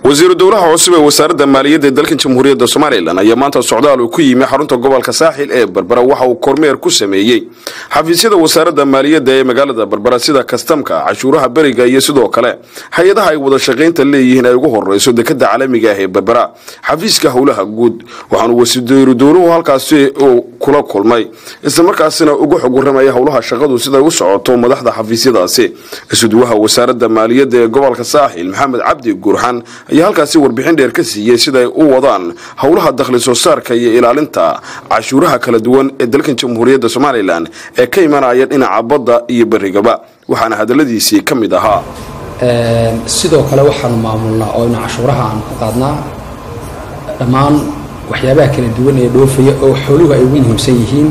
wasiiru dowlaha cusub ee wasaaradda maaliyadda ee dalkan jamhuuriyadda somalilan ayaa maanta socdaal uu ku yimi xarunta gobolka saaxil ee berbera waxa uu kormeer ku sameeyey xafiisyada wasaaradda maaliyadda ee magaalada berbera sida kastamka cashuuraha beriga iyo sidoo kale hay-adaha ay wada shaqaynta leeyihiin ay ugu horeyso dekada caalamiga ah ee berbera xafiiska howlaha guud waxaanu wasiiru dowluhu halkaasi uu kula kulmay islamarkaasina uga xog waramaya howlaha shaqadu siday u socoto madaxda xafiisyadaasi isuduwaha wasaaradda maaliyadda ee gobolka saaxil maxamed cabdi gurxan ayaa halkaasi warbixin dheer ka siiyey siday u wadaan howlaha dakhli soo saarka iyo ilaalinta cashuuraha kala duwan ee dalkan jamhuuriyadda somalilan ee ka imanaya dhinaca badda iyo berigaba waxaana hadaladiisii ka mid ahaa sidoo kale waxaanu maamulnaa oo ina cashuuraha aanu ka qaadnaa dhammaan waxyaabaha kala duwan ee dhoofaya oo xooluhu ay ugu muhiimsan yihiin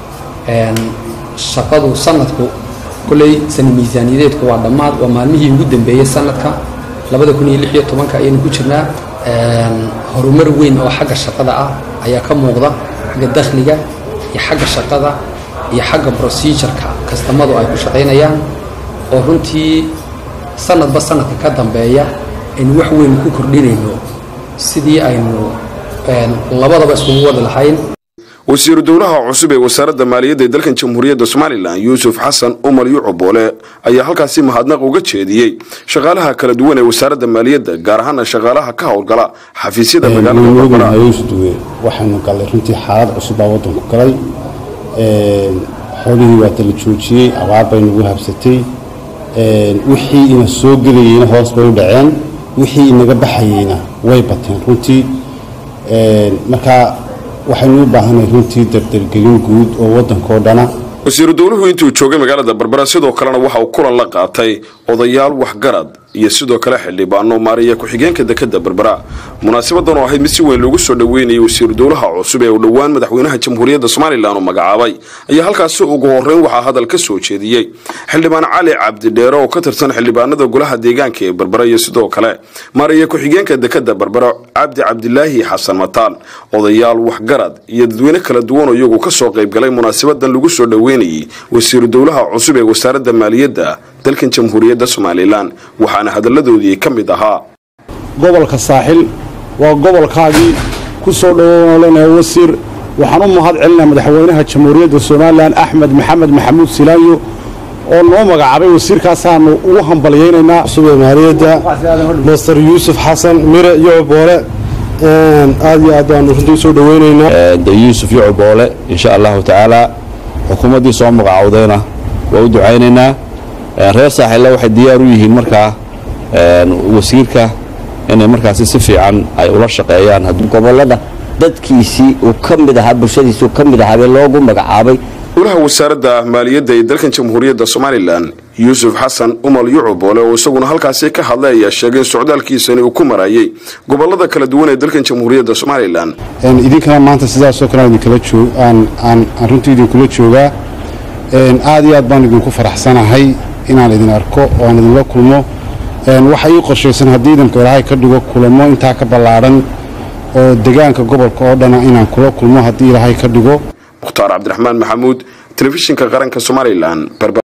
shaqadu sanadku kolley sana miisaaniyadeedku waa dhammaad waa maalmihii ugu dambeeyey sanadka labada kun iyo lix iyo tobanka ayaynu ku jirnaa horumar weyn oo xagga shaqada ah ayaa ka muuqda xagga dakhliga iyo xagga shaqada iyo xagga procedureka kastamadu ay ku shaqaynayaan oo runtii sanadba sanadka ka dambeeya aynu wax weyn ku kordhinayno sidii aynu labadaba iskugu wadi lahayn wasiiru dowlaha cusub ee wasaaradda maaliyadda ee dalkan jamhuuriyadda somalilan yuusuf xasan umar yucuboole ayaa halkaasi mahadnaq uga jeediyey shaqaalaha kala duwan ee wasaaradda maaliyadda gaar ahaana shaqaalaha ka howlgala xafiisyada magaalada waxaanu galay runtii xaalad cusub baa wadanku galay xoolihii waa dala joojiyey abaar bay nagu habsatay wixii ina soo gelayeyna hoos bay u dhaceen wixii inaga baxayeyna way bateen runtii markaa waxaynu u baahanay runtii dardargelin guud oo waddankao dhana wasiiru dowluhu intuu joogay magaalada berbera sidoo kalena waxa uu kulan la qaatay odayaal waxgarad iyo sidoo kale xildhibaano maariya ku-xigeenka dekada berbera munaasabadan oo ahayd mid si weyn loogu soo dhoweynayay wasiiru dowlaha cusub ee uu dhowaan madaxweynaha jamhuuriyadda somalilan uu magacaabay ayaa halkaasi ugu horeyn waxaa hadal ka soo jeediyey xildhibaan cali cabdidheere oo ka tirsan xildhibaanada golaha deegaanka ee berbera iyo sidoo kale maariya ku-xigeenka dekada berbera cabdi cabdilaahi xasan mataan odayaal waxgarad iyo dadweyne kala duwan oo iyagu kasoo qaybgalay munaasabadan lagu soo dhoweynayay wasiiru dowlaha cusub ee wasaaradda maaliyadda dalkan jamhuuriyadda somalilan waxaana hadalladoodii ka mid ahaa gobolka saaxil waa gobolkaagii ku soo dhowoolanaya wasiir waxaan u mahad celinaa madaxweynaha jamhuuriyadda somalilan axmed maxamed maxamuud silaayo oo noo magacaabay wasiirkaasaanu ugu hambalyaynaynaa cusubee maaliyadda master yuusuf xasan mire yocoboole aad iyo aad baanu runtii usoo dhoweynaynaa de yuusuf yocoboole insha allahu tacaala xukuumaddii soo magacowdayna waa u ducaynaynaa reer saaxilla waxay diyaar u yihiin markaa wasiirka inay markaasi si fiican ay ula shaqeeyaan gobolada dadkiisii uu ka mid ahaa bulshadiisii uu ka mid ahaabee loogu magacaabay golaha wasaaradda maaliyadda ee dalkan jamhuuriyadda somalilan yuusuf xasan umal yucuboole oo isaguna halkaasi ka hadlay ayaa sheegay in socdaalkiisani uu ku marayay gobolada kala duwan ee dalkan jamhuuriyadda somalilan idinkana maanta sidaasoo kale aan runtii idinkula joogaa aad iyo aad baan idinku faraxsanahay inaan idin arko oo aan idinla kulmo waxa ii qorshaysan haddii idinka ilaahay ka dhigo kulamo intaa ka ballaadhan oo degaanka gobolka oo dhana inaan kula kulmo haddii ilaahay ka dhigo mukhtaar cabdiraxmaan maxamuud telefishinka qaranka somalilan